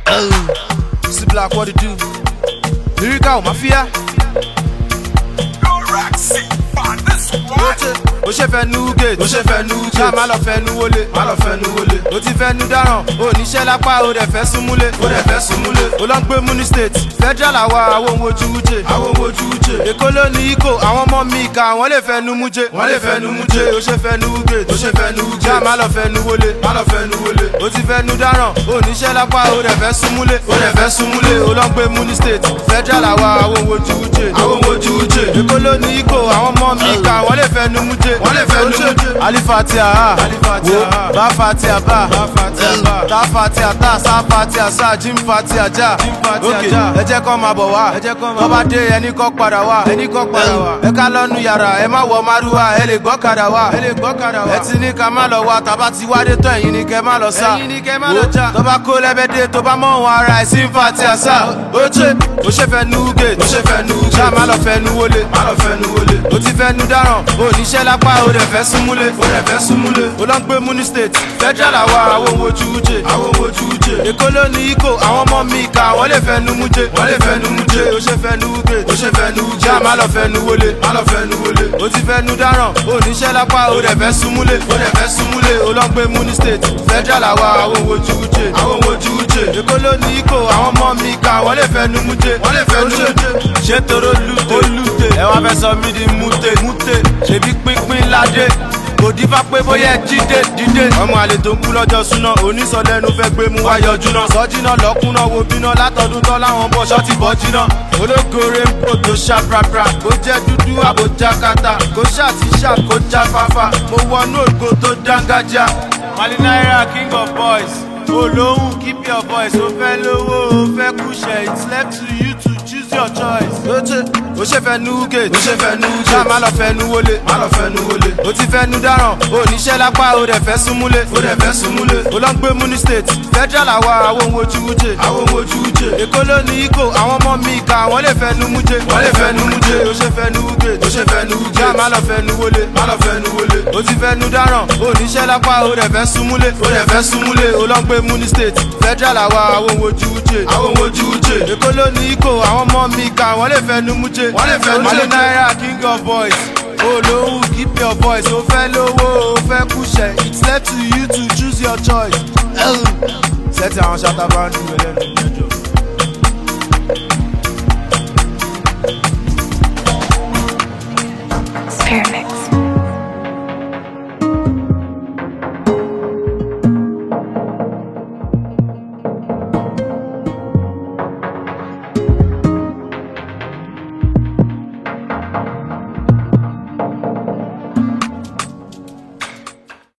See black what it do. Lyrical mafia. ó ṣe fẹ́ nu gate ó ṣe fẹ́ nu gate ṣá má lọ fẹ́ nu wọlé má lọ fẹ́ nu wọlé ó ti fẹ́ nu dáràn ó níṣẹ́ lápá ó dẹ̀ fẹ́ súnmúlé ó dẹ̀ fẹ́ súnmúlé ó lọ ń gbé muni state federal àwa àwọn ohun ojú wúje àwọn ohun ojú wúje èkó ló ní ikó àwọn ọmọ mi ìka wọ́n lè fẹ́ nu múje wọ́n lè fẹ́ nu múje ó ṣe fẹ́ nu gate ó ṣe fẹ́ nu gate ṣá má lọ fẹ́ nu wọlé má lọ fẹ́ nu wọlé ó ti fẹ́ nu dáràn ó níṣẹ́ lápá ó dẹ̀ fẹ́ súnmúlé ó dẹ̀ fẹ́ súnmúlé ó lọ ń gbé muni state federal àwa àwọn ohun ojú wúje àwọn ohun ojú wúje èkó ló ní ikó àwọn ọmọ mi ìka wọ́n lè fẹ́ nu múje wọ́n lè fẹ́ nu múje alifatia ha wo ba fatia ba ta fatia ta sa fatia sa jim fatia ja ok ẹ jẹ́ kọ́ máa bọ̀ wá tó bá dé ẹni kọ́ padà wá ẹ ká lọ́nu yàrá ẹ má wọ márùwá ẹ lè gbọ́kadà wá ẹ ti ní ká má lọ wá tàbá ti wá dé tán ẹ̀yin ni kẹ́ má lọ sá wo tó bá kó lẹ́bẹ̀dẹ̀ tó bá mọ̀ wọn ara ẹ̀ sí fatia sá ó ṣe ó ṣe fẹ́ nu gate ó ṣe fẹ́ nu gate ṣá má lọ fẹ́ nu wọlé má lọ fẹ́ nu wọlé ó ti fẹ́ nu dáràn ó níṣẹ́ lápá ó dẹ̀ fẹ́ súnmúlé ó dẹ̀ fẹ́ súnmúlé ó lọ ń gbé muni state federal àwa àwọn ohun ojú wúje àwọn ohun ojú wúje èkó ló ní ikó àwọn ọmọ mi ìka wọ́n lè fẹ́ nu múje wọ́n lè fẹ́ nu múje ó ṣe fẹ́ nu gate ó ṣe fẹ́ nu wúje má lọ fẹ́ nu wọlé má lọ fẹ́ nu wọlé ó ti fẹ́ nu dáràn ó níṣẹ́ lápá ó dẹ̀ fẹ́ súnmúlé ó dẹ̀ fẹ́ súnmúlé ó lọ ń gbé muni state federal àwa àwọn ohun ojú wúje àwọn ohun ojú wúje èkó ló ní ikó àwọn ọmọ mi ìka wọ́n lè fẹ́ nu múje wọ́n lè fẹ́ nu múje ṣé toro lute lute ẹ wá fẹ́ sọ mí di mute mute ṣèbí pínpín ládé kò dífá pé bóyá ẹ jíde dídé. ọmọ àlè tó ń kú lọ́jọ́ súná onísọ̀lẹ́nu fẹ́ gbé mu wá yọjú náà. sọ́jìnà lọ́kùnà wo bíná látọdún tán láwọn bọ́ ṣọ́ọ̀tì bọ́ jiná. ológore ń bò tó ṣá prapra kó jẹ́ dúdú àbójá kata kó ṣàti ṣá kó já fáfá. mo wọnú ògo tó dángájá. mali naira king of boys olóhùn keep your voice ó fẹ́ lówó ó fẹ́ kúṣẹ̀ it's left to you to choose your choice. ó ṣe ó ṣe fẹ́ nu gate ó ṣe fẹ́ nu gate ṣá má lọ fẹ́ nu wọlé má lọ fẹ́ nu wọlé ó ti fẹ́ nu dáràn ó níṣẹ́ lápá ó dẹ̀ fẹ́ súnmúlé ó dẹ̀ fẹ́ súnmúlé ó lọ ń gbé muni state federal àwa àwọn ohun ojú wúje àwọn ohun ojú wúje èkó ló ní ikó àwọn ọmọ mi ìka wọ́n lè fẹ́ nu múje wọ́n lè fẹ́ nu múje ó ṣe fẹ́ nu gate ó ṣe fẹ́ nu gate ṣá má lọ fẹ́ nu wọlé má lọ fẹ́ nu wọlé ó ti fẹ́ nu dáràn ó níṣẹ́ lápá ó dẹ̀ fẹ́ súnmúlé ó dẹ̀ fẹ́ súnmúlé ó lọ ń gbé muni state federal àwa àwọn ohun ojú wúje àwọn ohun ojú wúje èkó ló ní ikó àwọn ọmọ mi ìka wọ́n lè fẹ́ nu múje wọ́n lè fẹ́ nu múje naira king of boys olówó keep your voice ó fẹ́ lówó ó fẹ́ kúṣẹ̀ it's left to you to choose your choice. sẹ́tì àwọn ṣàtàbà ń dùn ẹlẹ́nu ìjọ.